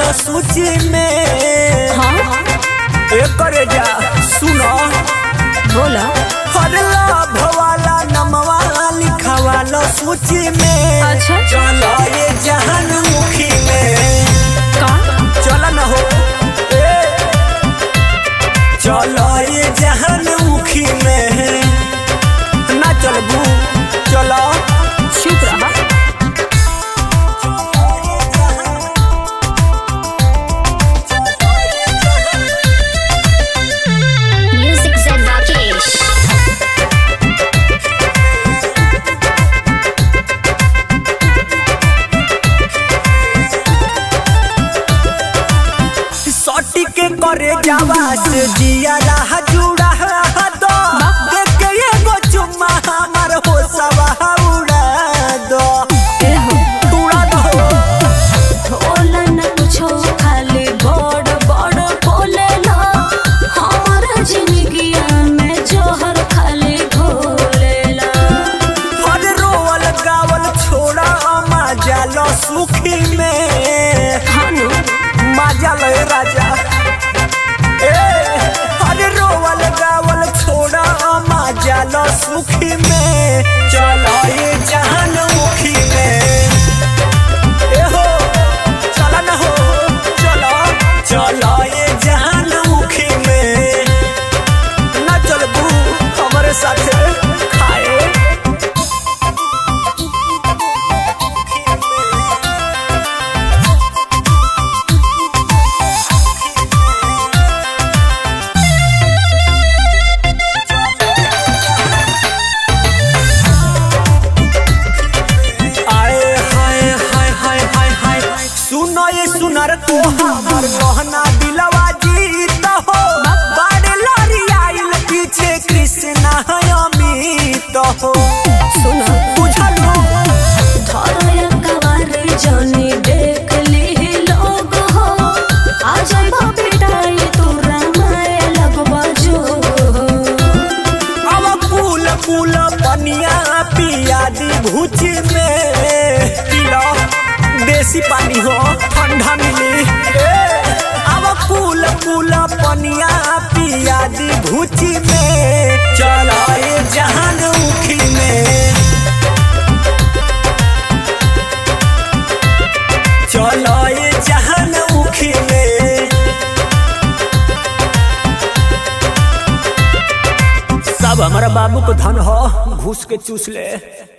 लो सूची में हाँ एकर जा सुनो बोला हर लाभ वाला नमवा लिखवा लो सूची में अच्छा। चलो ये जहान मुखी में का चल न हो ए चलो ये जहान मुखी में ना चलबू चलो चुप रहा Music Zen Rakesh. सटी के करे जावा से जिया रहा जुड़ा दो देख के एगो चुम्मा हमार हो सवा उड़ा दो ए हो उड़ा दो बोला न कुछो खाली बड़ बड़ बोलेला हमारा जिंदगिया में जोहर खाली घोलेला हर रोवल गावल छोड़ा मजा लो सुखी में हानो मजा लो राजा ए हर रोवल गावल छोड़ा मजा लो सुखी में चलो ये जहान मुखी में ए हो चला न हो चलो चलो ये जहान मुखी में ना चलबू हमारे साथ खाए आए हाय हाय हाय हाय हाय सुनो ये सुनर तो हमर गहना दिलवा जीत हो बड़े लड़ी आइल पीछे कृष्णा है अमित हो सुना बुझलू धरया कवारे जानी देख ली लोग हो आ जाए पिटाई तू रामाए लगवा जो अब फूल फूल पनिया पिया दी भूच में पिलो देसी पानी हो ठंडा मिली ए, अब फूल फूल पनिया पिया दी भूच में चलो ये जहान उखी में चलो ये जहान उखी में सब हमारा बाबू को धन हो घूस के चूस ले